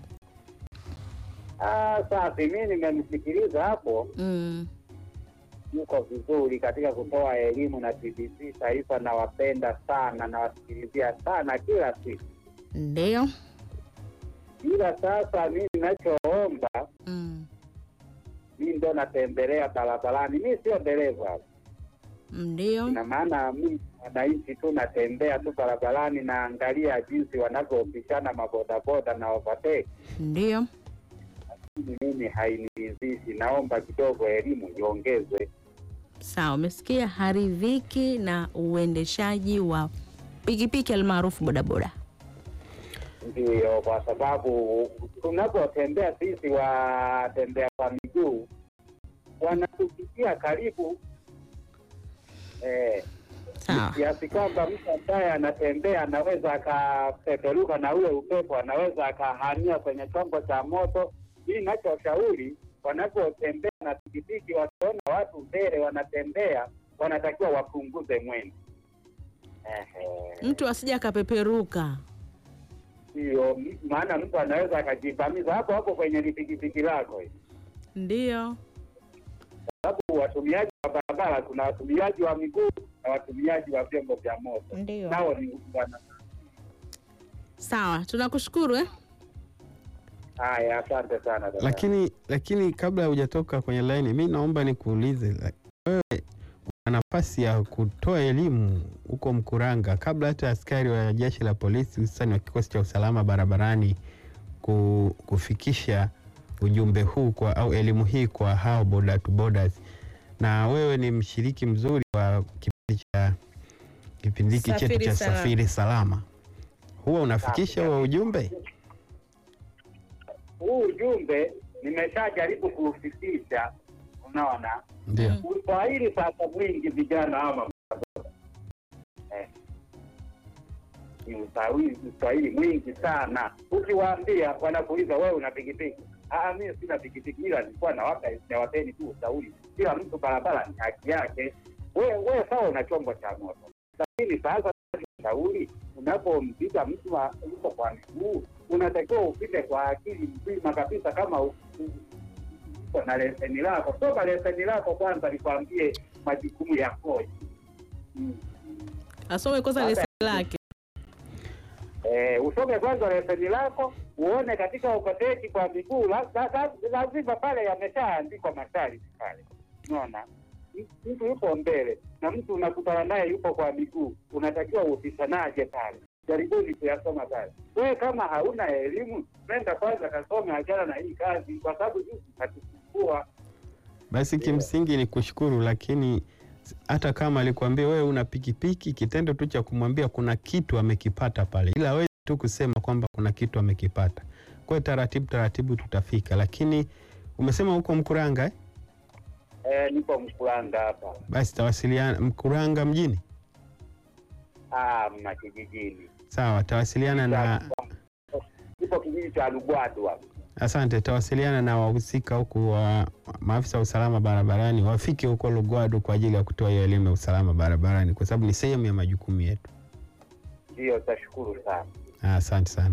Ah, safi. Mi nimemsikiliza hapo, Mm. yuko vizuri katika kutoa elimu na TBC Taifa. Nawapenda sana, nawasikilizia sana kila siku, Ndio. ila sasa mi ninachoomba, Mm. mi ndo natembelea barabarani, mi sio dereva, Ndio. Ina maana mimi wananchi tu natembea tu barabarani, naangalia jinsi wanavyopishana mabodaboda na overtake. Ndio. Mimi hainiridhishi, naomba kidogo elimu iongezwe. Sawa, umesikia haridhiki na uendeshaji wa pikipiki almaarufu bodaboda. Ndiyo, kwa sababu tunapotembea sisi watembea kwa miguu wanatufikia karibu eh, Sawa. kiasi kwamba mtu ambaye anatembea anaweza akapeperuka na ule upepo, anaweza akahamia kwenye chombo cha moto. Hii nachoshauri, wanapotembea na pikipiki, wakiona watu mbele wanatembea, wanatakiwa wapunguze mwendo. Ehe. Mtu asije akapeperuka. Ndio, maana mtu anaweza akajivamiza hapo hapo kwenye pikipiki lako, Ndio. sababu watumiaji wa barabara, kuna watumiaji wa miguu na watumiaji wa vyombo vya moto, Ndio. nao ni wana. Sawa, tunakushukuru eh? Haya, asante sana dada. Lakini lakini kabla hujatoka kwenye laini, mi naomba nikuulize, la- wewe una nafasi ya kutoa elimu huko Mkuranga kabla hata askari wa jeshi la polisi hususani wa kikosi cha usalama barabarani ku, kufikisha ujumbe huu kwa, au elimu hii kwa hao boda to bodas, na wewe ni mshiriki mzuri wa kipindi cha kipindi hiki chetu Safiri cha Salama. safiri salama, huwa unafikisha huo ujumbe? Huu ujumbe nimeshajaribu kuufikisha, unaona Ndio. Uswahili sasa mwingi vijana ama eh, ni uswahili uswahili mwingi sana. Ukiwaambia wanakuuliza wewe una pikipiki? Ah, mimi sina pikipiki, ila nilikuwa nawapa nawapeni tu ushauri, kila mtu barabara ni haki yake. Wewe wewe sawa, una chombo cha moto, lakini sasa ushauri unapompiga mtu wa- yuko kwa miguu, unatakiwa upite kwa akili mzima kabisa, kama u- u- uko na leseni lako. Toka leseni lako kwanza, nikwambie majukumu yakoje. Mm. Asome kwanza Sasa- leseni lake. Eh, usome kwanza leseni lako uone katika ukoteki kwa miguu la- la- la- lazima pale yameshaandikwa masharti pale, unaona M- mtu yupo mbele na mtu unakutana naye yupo kwa miguu, unatakiwa upishanaje pale? Jaribuni kuyasoma pale. Wewe kama hauna elimu, nenda kwanza kasome, achana na hii kazi, kwa sababu sisi hatukuwa Basi kimsingi ni kushukuru, lakini hata kama alikwambia wewe una pikipiki, kitendo tu cha kumwambia kuna kitu amekipata pale, ila wewe tu kusema kwamba kuna kitu amekipata. Kwa hiyo taratibu taratibu tutafika, lakini umesema huko Mkuranga eh? eh, nipo Mkuranga hapa Basi tawasiliana Mkuranga mjini, ah, mna kijijini, sawa, tawasiliana na nipo kijiji cha Lugwadu hapa. asante, tawasiliana na wahusika huku wa maafisa wa usalama barabarani wafike huko Lugwadu kwa ajili ya kutoa hiyo elimu ya usalama barabarani, kwa sababu ni sehemu ya majukumu yetu. Ndiyo, tashukuru sana. Ah, Asante sana.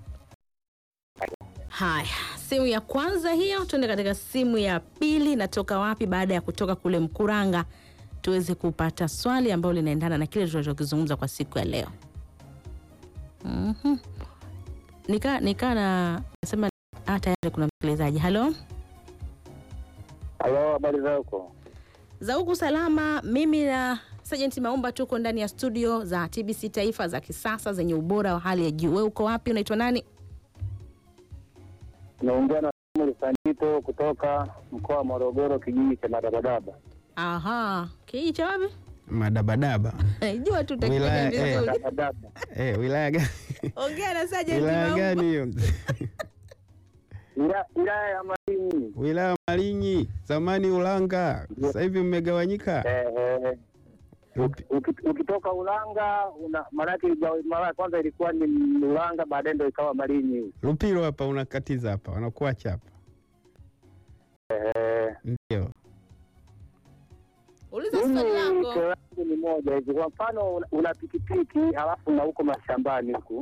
Haya, simu ya kwanza hiyo, tuende katika simu ya pili. Natoka wapi? Baada ya kutoka kule Mkuranga, tuweze kupata swali ambalo linaendana na kile tunachokizungumza kwa siku ya leo. Mhm. Nika nika na nasema ah, tayari kuna msikilizaji. Halo, Halo, habari za huko? za huku salama. Mimi na Sergeant Maumba tuko ndani ya studio za TBC Taifa za kisasa zenye ubora wa hali ya juu. Wewe uko wapi? Unaitwa nani? Naongea na Samuel Sanjito kutoka mkoa wa Morogoro, kijiji cha Madabadaba. Aha, kijiji cha wapi? Madabadaba Jua tu Wilaya, utakiwa eh. vizuri. Madabadaba. eh, wilaya gani? Ongea na Sergeant wilaya Maumba. gani hiyo? Ila- Wilaya ya Malinyi. wilaya Malinyi, zamani Ulanga, sasa hivi mmegawanyika. Eh, eh, Upi- uki- ukitoka Ulanga una maanake ija- mara ya kwanza ilikuwa ni Ulanga, baadaye ndo ikawa Malinyi. Lupiro hapa unakatiza hapa, wanakuacha hapa, Eh, ndio Uliza mimi swali lako. kero yangu ni moja hivi, kwa mfano una- una pikipiki halafu na huko mashambani huku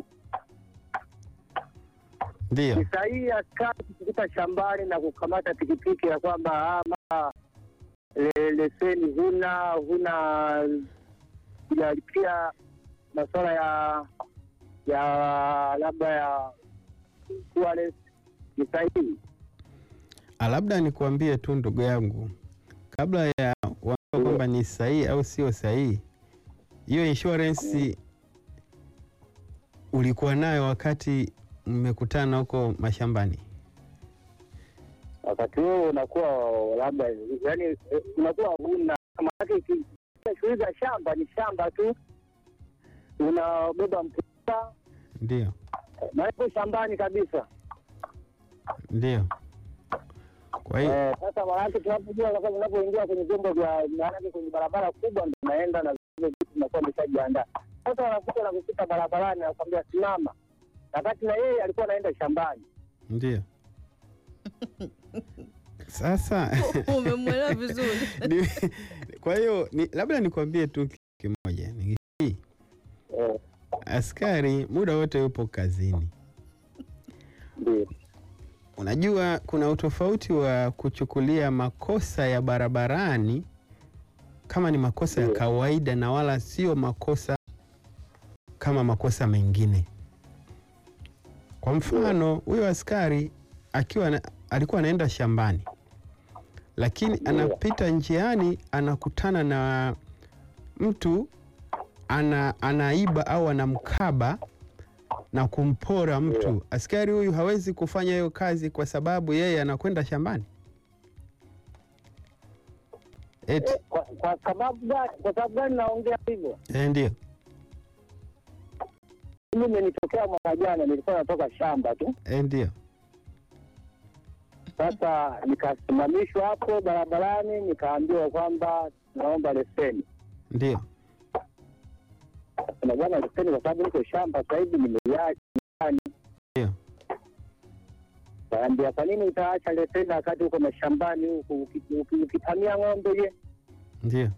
ndio. ni sahihi askari kukupita shambani na kukamata pikipiki ya kwamba ama le, leseni huna huna kujalipia masuala ya ya labda ya insurance ni sahihi Ah, Labda nikuambie tu ndugu yangu, kabla ya kuambia kwamba kwamba ni sahihi au sio sahihi, hiyo insurance ulikuwa nayo wakati mmekutana huko mashambani? wakati huo unakuwa labda yani eh, unakuwa una maanake ki- shughuli za shamba ni shamba tu unabeba mpunga Ndio, naiko shambani kabisa ndio. Kwa hiyo Eh, sasa maanake tunapojua sasa unapoingia kwenye vyombo vya maanake kwenye barabara kubwa ndo unaenda na vile vitu vinakuwa vimeshajiandaa sasa wanakuta na kupita barabarani nakwambia simama wakati na yeye alikuwa anaenda shambani ndio. Sasa Umemwelewa vizuri. ni, kwa hiyo ni, labda nikwambie tu kitu kimoja ni hii, Eh, askari muda wote yupo kazini. ndio Unajua kuna utofauti wa kuchukulia makosa ya barabarani kama ni makosa ya Ndio. kawaida na wala sio makosa kama makosa mengine. Kwa mfano, huyo askari akiwa na, alikuwa anaenda shambani, lakini Ndio. anapita njiani anakutana na mtu ana, anaiba au anamkaba na kumpora mtu. Ndio. Askari huyu hawezi kufanya hiyo kazi kwa sababu yeye anakwenda shambani. Eti, Eh, kwa, kwa sababu gani kwa sababu gani naongea hivyo eh, ndio mimi imenitokea mwaka jana nilikuwa natoka shamba tu eh, ndio sasa nikasimamishwa hapo barabarani nikaambiwa kwamba naomba leseni ndio na bwana leseni kwa sababu niko shamba sasa hivi nimeiacha nyumbani Ndio. kaambia kwa nini utaacha leseni wakati uko mashambani huku uki- uki- ukitamia ng'ombe je ndio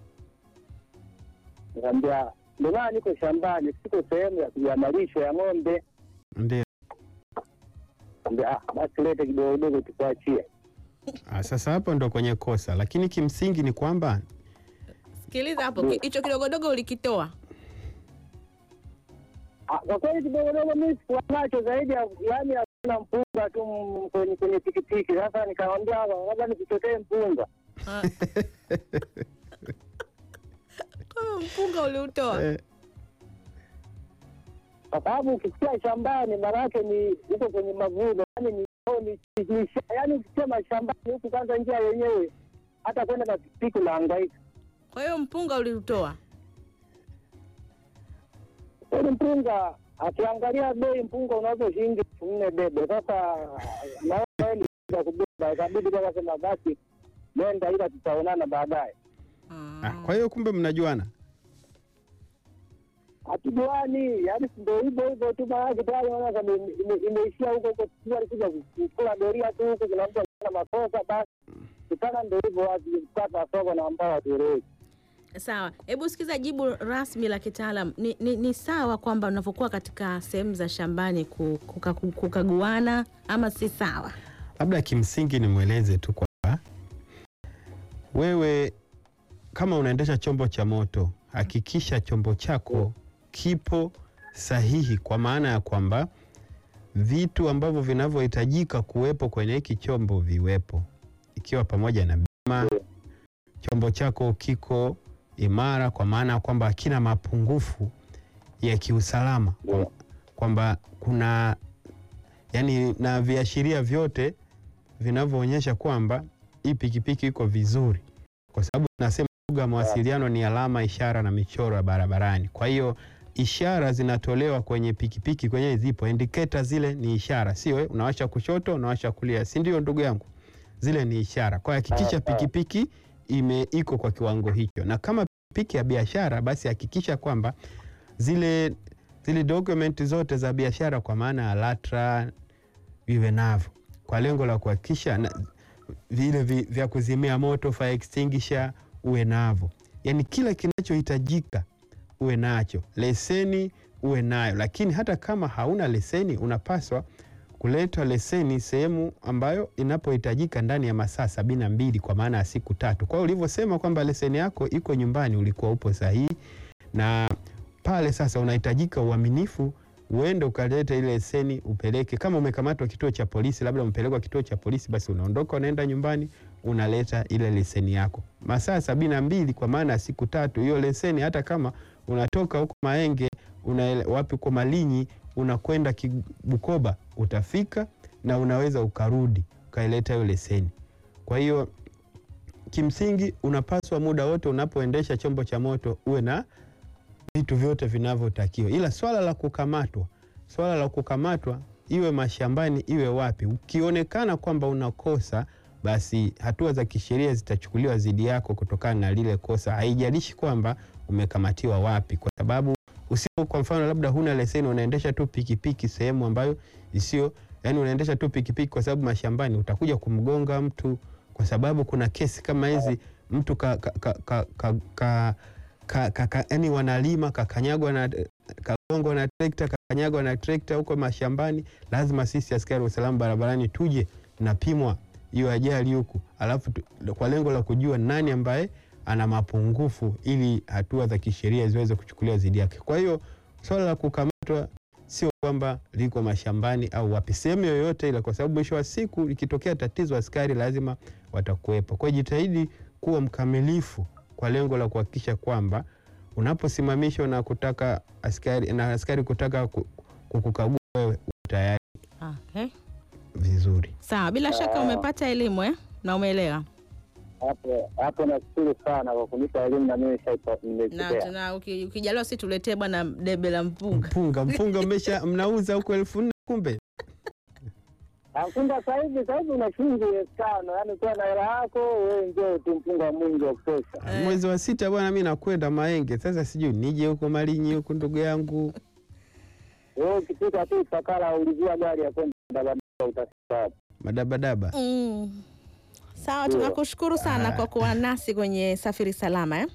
nikaambia ndio maana niko shambani siko sehemu ya ya malisho ya ng'ombe ndio. Kaambia, ah basi lete kidogo kidogo tukuachie Ah, sasa hapo ndo kwenye kosa, lakini kimsingi ni kwamba Sikiliza hapo, ki- hicho kidogodogo ulikitoa. Ah, kwa kweli kidogodogo mi sikuwa nacho zaidi ya yaani hakuna mpunga tu m- kwenye kwenye pikipiki. Sasa nikamwambia labda nikuchotee mpunga. Ah. Kwa hiyo mpunga uliutoa. eh, kwa sababu ukisikia shambani maana yake ni huko kwenye mavuno, yani ni ni- ni- ni sha- yani ukisikia mashambani huku, kwanza njia yenyewe hata kwenda na pikipiki unahangaika. Kwa hiyo mpunga uliutoa. Kweli mpunga, akiangalia bei mpunga unaweza shilingi elfu nne bebe. Sasa naona za kubeba, ikabidi kwa sema basi nenda, ila tutaonana baadaye. ah, kwa hiyo kumbe mnajuana. hatujuani, yani ndo hivyo hivyo tu, maanake tayari naona kama ime- ime- imeishia huko huko, sijui alikuja kukula doria tu huko, kuna mtu ana makosa basi kitana, ndo hivyo watu kata soko na ambao hatueleweki. Sawa, hebu sikiza jibu rasmi la kitaalam. Ni, ni, ni sawa kwamba unavyokuwa katika sehemu za shambani ku- kuka- kukaguana ama si sawa? Labda kimsingi nimweleze tu kwamba wewe kama unaendesha chombo cha moto, hakikisha chombo chako kipo sahihi, kwa maana ya kwamba vitu ambavyo vinavyohitajika kuwepo kwenye hiki chombo viwepo, ikiwa pamoja na bima. Chombo chako kiko imara, kwa maana ya kwamba hakina mapungufu ya kiusalama, Ndio. kwamba kuna yani na viashiria vyote vinavyoonyesha kwamba hii pikipiki iko vizuri, kwa sababu tunasema lugha ya mawasiliano ni alama, ishara na michoro ya barabarani. Kwa hiyo ishara zinatolewa kwenye pikipiki, kwenye zipo indicator, zile ni ishara, sio eh, unawasha kushoto, unawasha kulia, si ndio ndugu yangu? Zile ni ishara. Kwa hiyo hakikisha Ah, ah. pikipiki ime iko kwa kiwango hicho, na kama pikipiki ya biashara, basi hakikisha kwamba zile zile document zote za biashara kwa maana ya LATRA viwe navyo kwa lengo la kuhakikisha na- vile vi, vya kuzimia moto fire extinguisher uwe navyo, yaani kila kinachohitajika uwe nacho. Leseni uwe nayo, lakini hata kama hauna leseni unapaswa kuleta leseni sehemu ambayo inapohitajika ndani ya masaa sabini na mbili kwa maana ya siku tatu. Kwa hiyo ulivyosema kwamba leseni yako iko nyumbani, ulikuwa upo sahihi, na pale sasa unahitajika uaminifu uende ukaleta ile leseni upeleke. Kama umekamatwa kituo cha polisi, labda umepelekwa kituo cha polisi, basi unaondoka unaenda nyumbani unaleta ile leseni yako masaa sabini na mbili kwa maana ya siku tatu. Hiyo leseni hata kama unatoka huko Maenge una wapi kwa Malinyi unakwenda Ki- Bukoba utafika na unaweza ukarudi ukaileta hiyo leseni. Kwa hiyo kimsingi unapaswa muda wote unapoendesha chombo cha moto uwe na vitu vyote vinavyotakiwa, ila swala la kukamatwa, swala la kukamatwa iwe mashambani iwe wapi, ukionekana kwamba unakosa basi hatua za kisheria zitachukuliwa dhidi yako kutokana na lile kosa, haijalishi kwamba umekamatiwa wapi, kwa sababu usio, kwa mfano, labda huna leseni, unaendesha tu pikipiki sehemu ambayo isio, yani unaendesha tu pikipiki kwa sababu mashambani, utakuja kumgonga mtu, kwa sababu kuna kesi kama hizi, mtu ka, ka, ka, ka, ka, ka, ka, ka, ka, yani wanalima kakanyagwa na kagongwa na trekta kakanyagwa na trekta huko mashambani, lazima sisi askari wa usalama barabarani tuje napimwa hiyo ajali huku, alafu tu- kwa lengo la kujua nani ambaye ana mapungufu ili hatua za kisheria ziweze kuchukuliwa dhidi yake. Kwa hiyo swala la kukamatwa sio kwamba liko mashambani au wapi, sehemu yoyote ile, kwa sababu mwisho wa siku ikitokea tatizo, askari lazima watakuwepo. Kwa hiyo jitahidi kuwa mkamilifu kwa lengo la kuhakikisha kwamba unaposimamishwa na kutaka askari na askari kutaka ku- kukukagua wewe uko tayari Okay. vizuri. Sawa, bila shaka Ah. umepata elimu eh? na umeelewa Hapo hapo nashukuru sana kwa kunipa elimu na mimi na, nimepokea. tuna uki- ukijaliwa si tuletee bwana debe la mpunga Mpunga mpunga mmesha mnauza huko elfu nne kumbe Mpunga sasa hivi sasa hivi una shilingi elfu tano yaani ukiwa na hela yako wewe njoo tu mpunga mwingi wa kutosha. Eh. mwezi wa sita bwana, mi nakwenda Maenge. Sasa sijui nije huko Malinyi huku, ndugu yangu. Wewe ukifika tu Ifakara ulizia gari ya kwenda Dabadaba utafika hapo. Madabadaba mm. Sawa, Ndio. tunakushukuru sana Ah. kwa kuwa nasi kwenye Safiri Salama eh?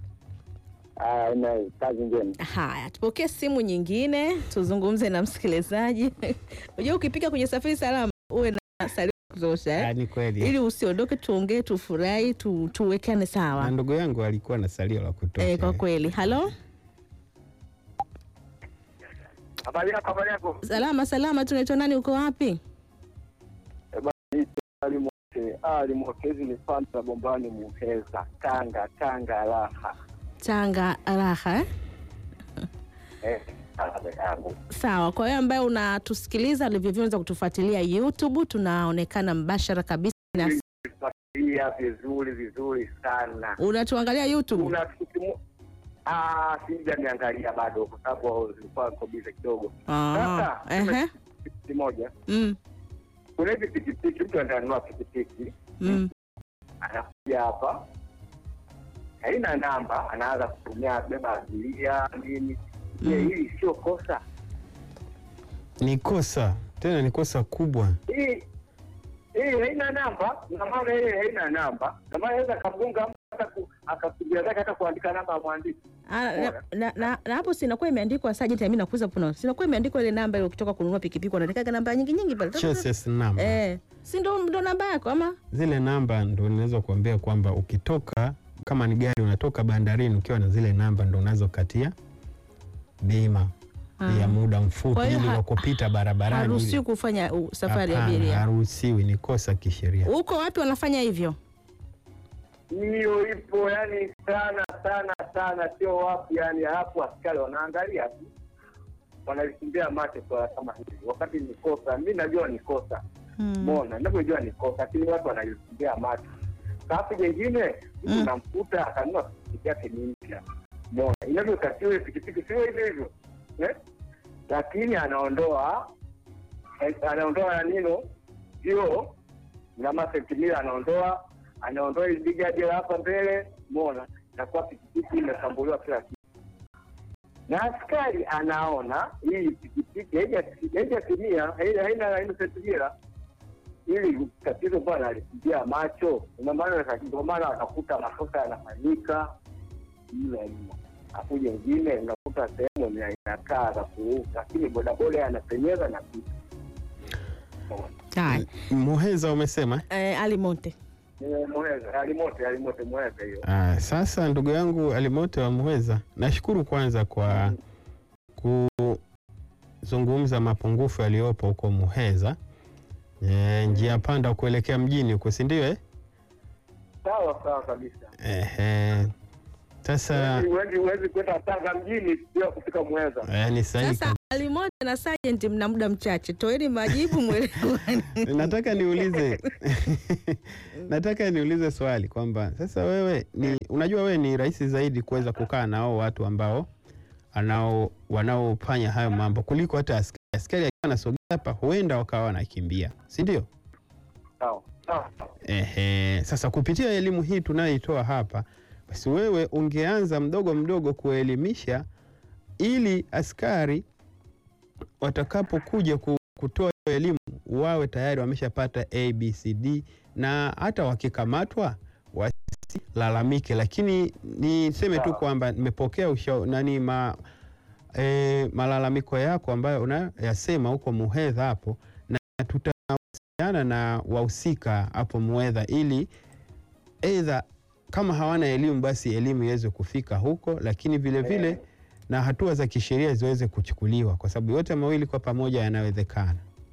Ah, ina kazi njema. Haya, tupokee simu nyingine, tuzungumze na msikilizaji. Unajua, ukipika kwenye Safiri Salama uwe na salio ya kutosha eh? Ah, ni kweli ili usiondoke, tuongee, tufurahi, tu, tuwekane na sawa ndugu yangu alikuwa na salio la kutosha. eh, kwa kweli. Halo, Habari yako, habari yako. salama salama, tunaitwa nani? Uko wapi? Ali Mote, Ali Motezi ni fanta bombani Muheza, Tanga, Tanga raha. Tanga raha eh? Eh, habari yangu. Sawa. Kwa hiyo ambaye unatusikiliza ulivyovyoweza kutufuatilia YouTube, tunaonekana mbashara kabisa na Fuatilia vizuri vizuri sana. unatuangalia YouTube. Kuna kitu mo- ah, sija niangalia bado kwa sababu zilikuwa niko bize kidogo. Ah, Sasa ehe, kitu moja, mm, kuna hizi pikipiki, mtu ananunua pikipiki mm, anakuja hapa, haina namba, anaanza kutumia beba abiria nini. Je, Mm. hili sio kosa? Ni kosa tena, ni kosa kubwa. hii hii haina namba, na maana ile haina namba, na maana anaweza akagonga mtu hata ku- akapigia zake hata kuandika namba ya mwandishi. Ah, na, na, na, na hapo sinakuwa imeandikwa sajenti, mimi nakuza puna, sinakuwa imeandikwa ile namba ile, ukitoka kununua pikipiki unataka namba nyingi nyingi pale Chassis number. eh, si ndo ndo namba yako ama Zile namba ndo ninaweza kuambia kwamba ukitoka kama ni gari unatoka bandarini ukiwa na zile namba ndo unazokatia bima Ah. ya muda mfupi Kwa hiyo ili ha- wakupita barabarani. haruhusiwi ili- kufanya uh, safari ya Hapana, abiria. haruhusiwi, ni kosa kisheria. Huko wapi wanafanya hivyo? Hiyo ipo yani sana sana sana, sio wapi yani, hapo askari wanaangalia tu, wanalikimbia macho kwa kama hivi, wakati ni kosa. Mi najua ni kosa Hmm. mona, ninavyojua ni kosa, lakini watu wanalikimbia macho. Alafu jengine mtu Mm. unamkuta akanunua pikipiki yake ni mpya, mona, inavyotakiwa ile pikipiki sio hivyo hivyo eh? Lakini anaondoa eh, anaondoa na nino hiyo nama sentimila anaondoa anaondoa ile bigadi la hapa mbele, mona, nakuwa pikipiki imesambuliwa kila kitu na askari anaona hii pikipiki haija- haijatimia, haina haina haina sentimila ili tatizo bwana alipigia macho, ndio maana ndio maana wanakuta makosa yanafanyika mle mno. Afu jengine unakuta sehemu ina- inakaa za kuruka, lakini bodaboda anapenyeza na kitu Haya, Muheza umesema? eh, Ali Monte. Muheza alimote alimote Muheza hiyo Ah, sasa ndugu yangu Alimote wa Muheza, nashukuru kwanza kwa tunazungumza mapungufu yaliyopo huko Muheza, e, njia panda kuelekea mjini huko, si ndio? Eh? Sawa sawa kabisa. Ehe. Sasa Huwezi huwezi kwenda Tanga mjini bila kufika Muheza. eh, ni sahihi Sasa Alimoja na Sergeant mna muda mchache, toeni majibu mwelewane. nataka niulize nataka niulize swali kwamba sasa wewe ni unajua wewe ni rahisi zaidi kuweza kukaa na hao watu ambao anao wanaofanya hayo mambo kuliko hata askari. Askari akiwa anasogea hapa huenda wakawa wanakimbia, si ndio? Sawa. Sawa. Ehe, sasa kupitia elimu hii tunayoitoa hapa, basi wewe ungeanza mdogo mdogo kuelimisha ili askari watakapokuja ku- kutoa hiyo elimu wawe tayari wameshapata ABCD na hata wakikamatwa wasilalamike. Lakini niseme tu Sawa. kwamba nimepokea usha nani ma, e, malalamiko yako ambayo unayasema huko Muhedha hapo, na tutawasiliana na wahusika hapo Muhedha ili aidha kama hawana elimu basi elimu iweze kufika huko, lakini vile vile Eh. na hatua za kisheria ziweze kuchukuliwa, kwa sababu yote mawili kwa pamoja yanawezekana.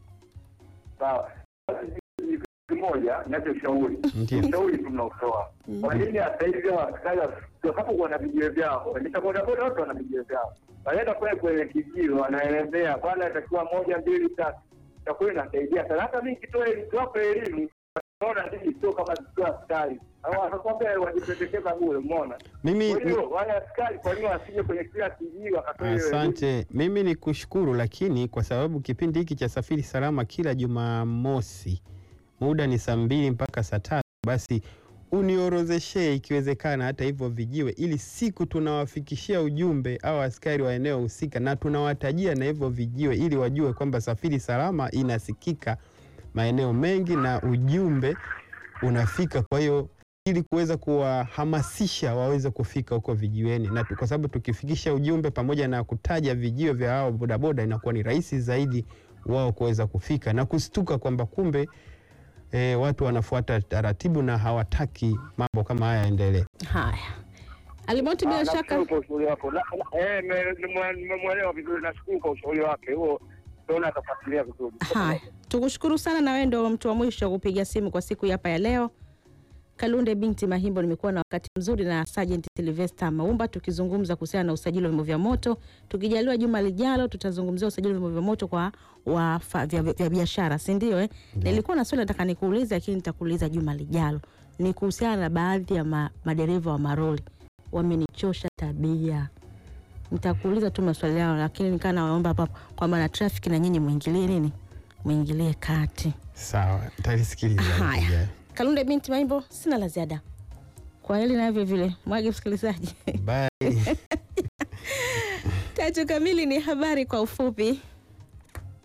Sawa. Ni kitu kimoja ninachoshauri. Ndio. Ushauri tunaotoa. Kwa nini hata hivyo askari watakapokuwa na vijio vyao, waendesha bodaboda wote wana vijio vyao. Wanaenda kule kwenye kijio wanaelezea bwana atakiwa moja mbili tatu. Itakuwa inasaidia sana. Hata mimi kitoa nikiwapa elimu naona ndii sio kama sio askari. Au akakwambia wajipendekeza bure, umeona? Mimi Kwa hiyo wale askari kwa nini wasije kwenye kila kijio wakatoa hiyo elimu? asante, mimi ni kushukuru, lakini kwa sababu kipindi hiki cha Safiri Salama kila Jumamosi muda ni saa mbili mpaka saa tatu, basi uniorozeshee ikiwezekana hata hivyo vijiwe, ili siku tunawafikishia ujumbe au askari wa eneo husika, na tunawatajia na hivyo vijiwe, ili wajue kwamba Safiri Salama inasikika maeneo mengi na ujumbe unafika. Kwa hiyo ili kuweza kuwahamasisha waweze kufika huko vijiweni, na tu- kwa sababu tukifikisha ujumbe pamoja na kutaja vijio vya hao bodaboda, inakuwa ni rahisi zaidi wao kuweza kufika na kustuka kwamba kumbe e, watu wanafuata taratibu na hawataki mambo kama haya yaendelee. Haya, Alimoti, bila Ah, shaka nashukuru kwa ushauri wako. Na- na- eh, me- nimwe- nimemwelewa vizuri, nashukuru kwa ushauri wake huo, naona atafuatilia vizuri. Haya, tukushukuru sana, na wewe ndio mtu wa mwisho kupiga simu kwa siku hapa ya leo. Kalunde binti Mahimbo, nimekuwa na wakati mzuri na Sergeant Sylvester Maumba tukizungumza kuhusiana na usajili wa vyombo vya moto. Tukijaliwa juma lijalo, tutazungumzia usajili wa vyombo vya moto kwa wafa, vya, vya biashara, si ndio? Eh, nilikuwa na swali nataka nikuulize, lakini nitakuuliza juma lijalo. Ni kuhusiana na baadhi ya ma, madereva wa maroli wamenichosha tabia. Nitakuuliza tu maswali yao, lakini nikaa naomba hapa kwamba na trafiki na nyinyi muingilie nini, muingilie kati. Sawa, nitalisikiliza. Haya. wiki ijayo. Kalunde binti Maimbo, sina la ziada kwa hili navyo vile mwage msikilizaji. Bye. Tatu kamili ni habari kwa ufupi.